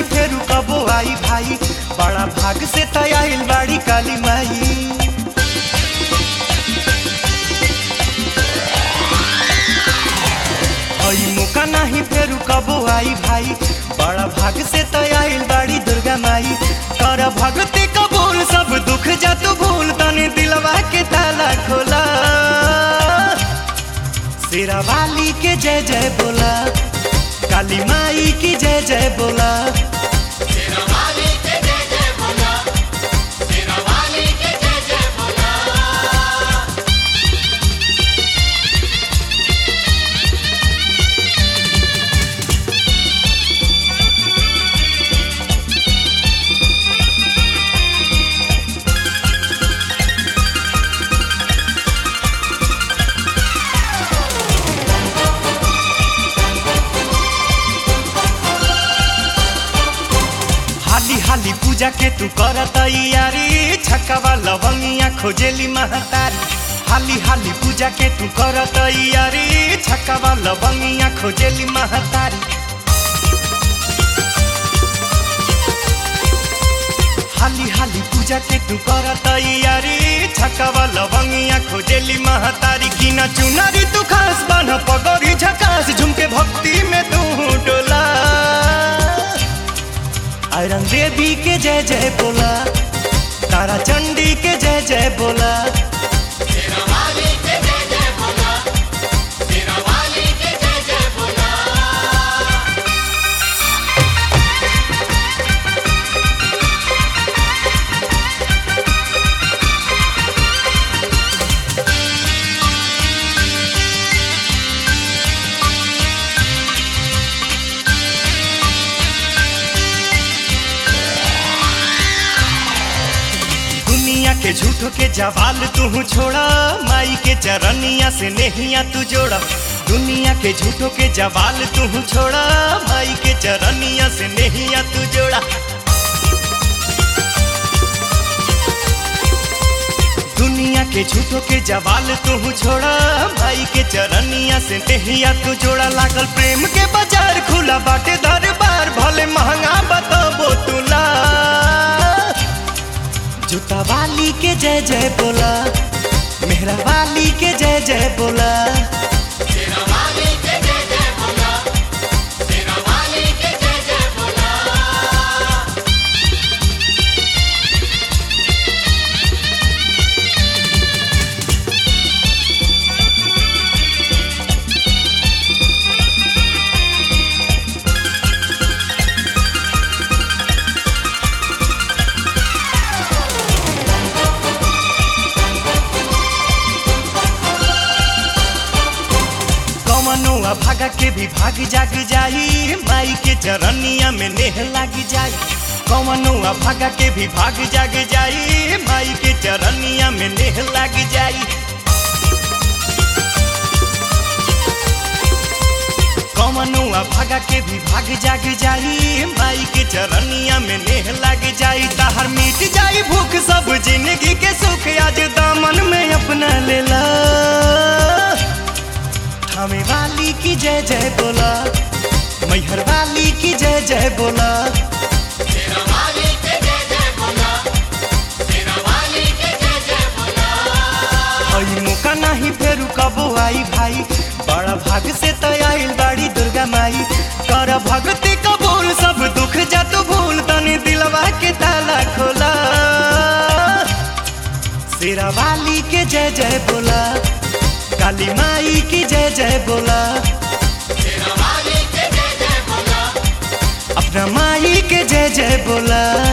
फेरू कबो आई भाई बड़ा भाग से तयाइल बाड़ी काली माई आई मौका नहीं फेरू कबो आई भाई बड़ा भाग से तयाइल बाड़ी दुर्गा माई कर भगती कबूल सब दुख जा तू भूल तनी दिलवा के ताला खोला शेरा वाली के जय जय बोला काली माई की जय जय बोला हाली हाली पूजा के तू कर तैयारी छक्का लवंगिया खोजेली महतारी हाली हाली पूजा के तू कर तैयारी छक्का लवंगिया खोजेली महतारी हाली हाली पूजा के तू कर तैयारी छक्का लवंगिया खोजेली महतारी की न चुनारी तू खास बन पगड़ी झकास झुमके भक्ति में तू डोला आयरन देवी के जय जय बोला तारा चंडी के जय जय बोला दुनिया के झूठो के जवाल तू छोड़ा माई के चरनिया से नहिया तू जोड़ा दुनिया के झूठो के जवाल तू छोड़ा माई के चरनिया से नहिया तू जोड़ा दुनिया के झूठो के जवाल तू छोड़ा भाई के चरनिया से नहिया तू जोड़ा लागल प्रेम के बाजार खुला बाटे दरबार भले महंगा बताबो तुला जूता वाली के जय जय बोला मेहरा वाली के जय जय बोला कमनुआ भागा के भी भाग जाग जाई माई के चरनिया में नेह लाग जाई कमनुआ भागा के भी भाग जाग जाई माई के चरनिया में नेह लाग जाई कमनुआ भागा के भी भाग जाग जाई माई के चरनिया में नेह लाग जाई ताहर मिट जाई भूख सब जिंदगी के सुख आज दामन में अपना लेला थामे वाली की जय जय बोला मैहर वाली की जय जय बोला आई मौका नहीं फेरू कबो आई भाई बड़ा भाग से तयाइल बाड़ी दुर्गा माई कर भगती कबूल सब दुख जा तू भूल तनी दिलवा के ताला खोला शेरा वाली के जय जय बोला काली माई की जय जय बोला अपना माई के जय जय बोला